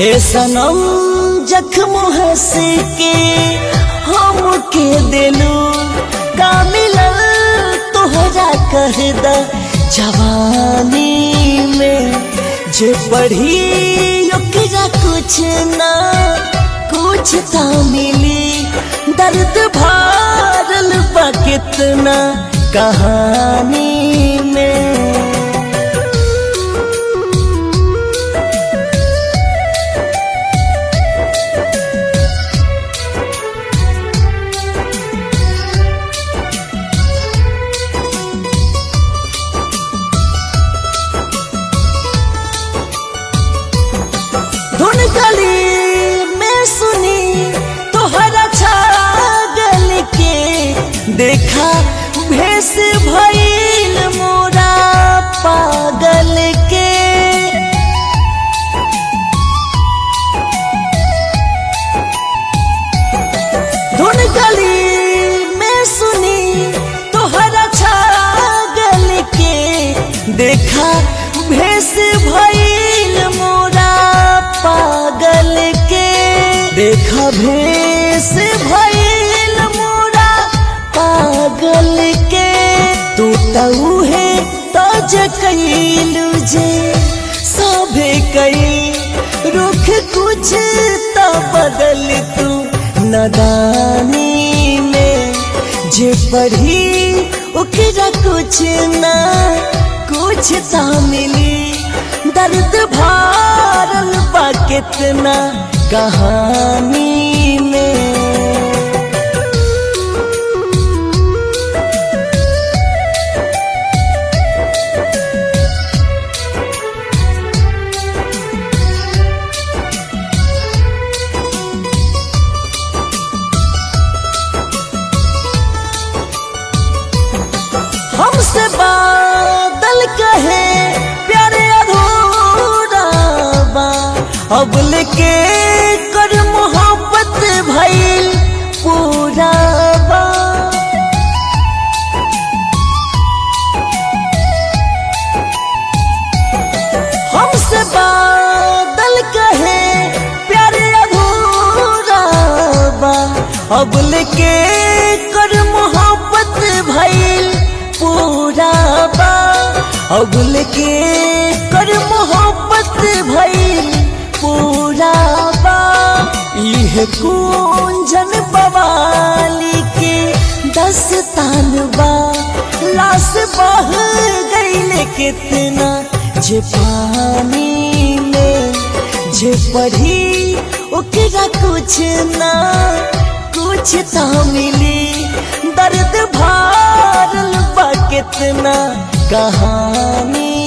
हे सनम जख्म हंस के हम के दिलू का मिलल तोहरा कह द जवानी में जे पढ़ी ओकरा कुछ ना कुछ ता मिली दर्द भारल बा कितना कहानी में धुन गली में सुनी तोहरा छागल के देखा भेस भइल मोरा पागल के धुन गली में सुनी तोहरा छागल के देखा भेस भइल मोरा पागल के देखा भेस भइल मोरा पागल के तू तऊ है तज कैलू जे सभे कई रुख कुछ तो बदल तू नदानी में जे पढ़ी ओकरा कुछ ना कुछ ता मिली दर्द भारल बा कितना कहानी में हमसे बादल कहे प्यारे अधूरा बा अब लेके कर मोहब्बत भइल पूरा बा हमसे बादल कहे प्यारे अधूरा बा अब लेके कर मोहब्बत भइल पूरा बा अब लेके कर मोहब्बत भइल पूरा बा इह कुंजन बवाली के दस्तान बा लाश बह गईल कितना जे पानी में जे पढ़ी ओकरा कुछ ना कुछ ता मिली दर्द भारल बा कितना कहानी